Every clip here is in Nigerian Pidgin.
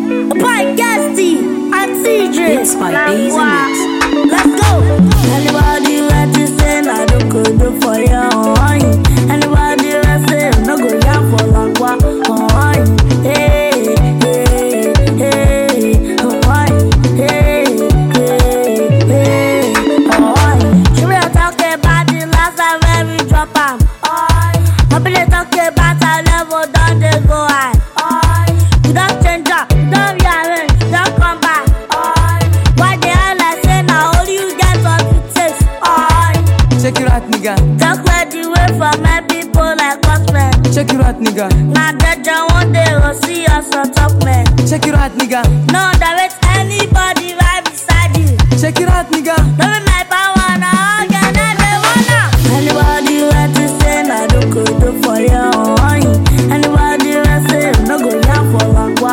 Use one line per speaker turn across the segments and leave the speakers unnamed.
Boy, Gasty, and CJ.
It's by Days and Mix.
Let's go. Anybody want to say I don't go do for you? oh, Anybody want say no go yam for lagwa? Oh, hey, hey, hey, oh, hey, hey, hey, oh. Should we talk about the last time when we drop 'em? Oh, I been talk about our level, don't they go high? Oh, you don't change up, you don't rearrange, you don't come back. Oh, why the hell I say now only you get what it takes? Oh,
Check your out, nigga.
talk where the way for my people like us, man.
Check your out, nigga.
Now that you one day will see us on top, man.
Check your out, nigga.
No, there is anybody right beside you.
Check your out, nigga.
No be my power now, again everyone Anybody want to say na do go do for you? oh, Anybody want say no go yam for lagwa?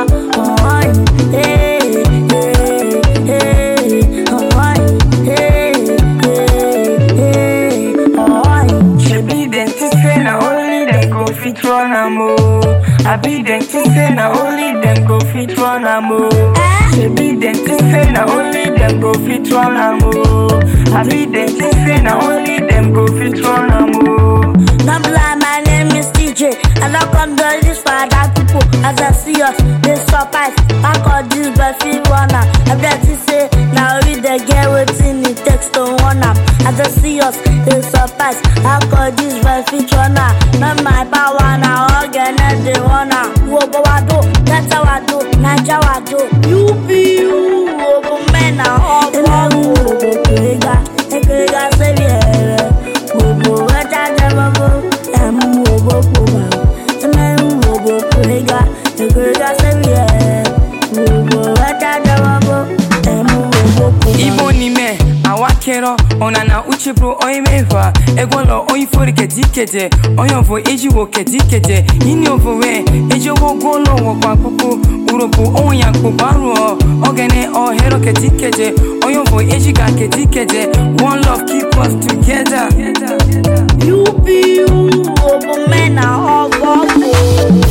Oh, hey, hey, hey, oh, hey, hey, hey, oh.
Shebi dem to say na only dem go fit run am o. Abi dem to say na only dem go fit run am o. Shebi dem to say na only dem go fit run am o. Abi dem to say na only dem go fit run am o.
Don't lie, my name is DJ. I don't come do this for other people. As I see us, they surprise. I call this but feel wanna. Everybody say, now we the get waiting it takes to one up. As I see us, they surprise. I call this but feel wanna. Not my power now, again, and they wanna. Whoa, but I do, that's how I do. Naja, I do. You be you, whoa, man, now, all for whoa, Krega, Krega, say, yeah. Gbogbo ẹja jẹmọ fún ẹmu owó pòmò ẹmẹrun gbogbo kúrẹ́gà ìkúrẹ́gà sẹ́mi ẹ̀ gbogbo ẹja jẹmọ fún ẹmu owó pòmò.
Ibo ni me awakero onana uchebro oimehwa egwolo oifori kedikeje oyonvo ejiwo kedikeje ini ovowe ejowo golo wokwa pupu uropu oyanko baruo ogene ohero kedikeje oyonvo ejiga kedikeje one love keep us together
You be you, gbogbo mẹ́nà ọgọ́ kò.